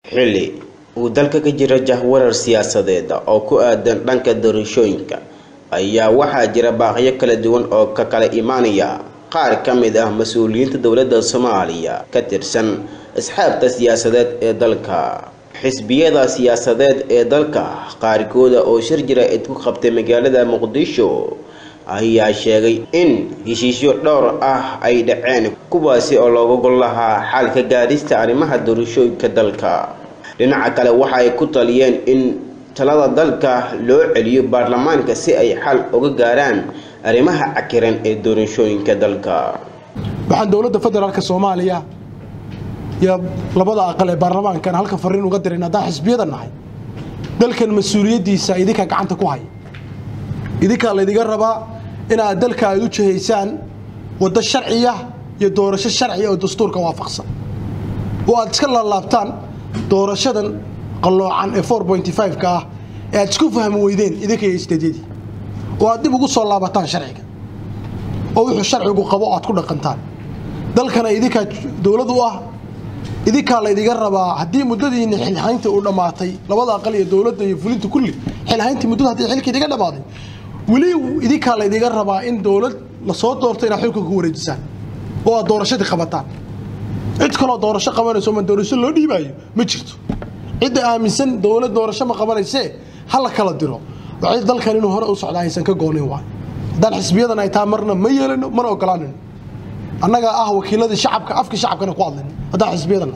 xilli uu dalka ka jira jahwarar siyaasadeed oo ku aadan dhanka doorashooyinka ayaa waxaa jira baaqyo kala duwan oo ka kala imaanaya qaar ka mid ah mas-uuliyiinta dowladda soomaaliya ka tirsan asxaabta siyaasadeed ee dalka xisbiyada siyaasadeed ee dalka qaarkooda oo shir jira-id ku qabtay magaalada muqdisho ayaa sheegay in heshiisyo dhowr ah ay dhaceen kuwaasi oo looga gol lahaa xalka gaadhista arrimaha doorashooyinka dalka dhinaca kale waxa ay ku taliyeen in talada dalka loo celiyo baarlamaanka si ay xal uga gaaraan arrimaha cakiran ee doorashooyinka dalka waxaan dowladda federaalka soomaaliya iyo labada aqal ee baarlamaankan halka fariin uga diran haddaan xisbiyada nahay dalkan mas-uuliyaddiisa idinkaa gacanta ku haya idinkaa laydinga rabaa inaad dalka aad u jihaysaan waddo sharciya iyo doorasho sharciya oo dastuurka waafaqsan oo aad iska laalaabtaan doorashadan qalloocan ee four pointy five-ka ah ee aad isku fahmi weydeen idinka iyo isteedyadii oo aad dib ugu soo laabataan sharciga oo wuxuu sharcigu qabo aad ku dhaqantaan dalkana idinkaa dowlad u ah idinkaa laydiga rabaa haddii muddadiina xilhaynta uu dhammaatay labada aqal iyo dowladda iyo fulinta kulli xilhayntii muddada haddii xilka idiga dhammaaday weli idinkaa laydiga rabaa in dowlad lasoo doorto inaad xilka ku wareejisaan oo aad doorashadii qabataan cid kaloo doorasho qabanayso ma doorasho loo dhiibaayo ma jirto cidda aaminsan dowlad doorasho ma qabanaysee ha la kala diro waxay dalkan inuu hore u socdaa aysan ka goonin waay haddaan xisbiyadan ay taa marna ma yeelano mana ogolaanino annagaa ah wakiiladii shacabka afka shacabkana ku hadlayno haddaan xisbiyadana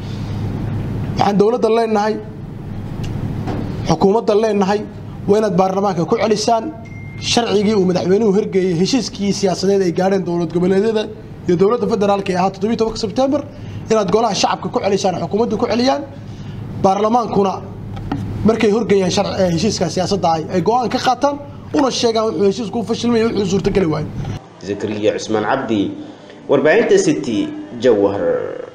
waxaan dowladda leenahay xukuumadda leenahay waa inaad baarlamaanka ku celisaan sharcigii uu madaxweynuhu hirgeeyey heshiiskii siyaasadeed ay gaadheen dowlad goboleedyada iyo dowladda federaalka ee ahaa toddobiyi tobanka sebtembar inaad golaha shacabka ku celisaan xukuumadda ku celiyaan baarlamaankuna markay horgeeyaan heshiiska siyaasadda ay go-aan ka qaataan una sheegaan wuxuu heshiisku u fashilmaya wuxuu suurtogeli waayo zakariya cusmaan cabdi warbaahinta city jawhar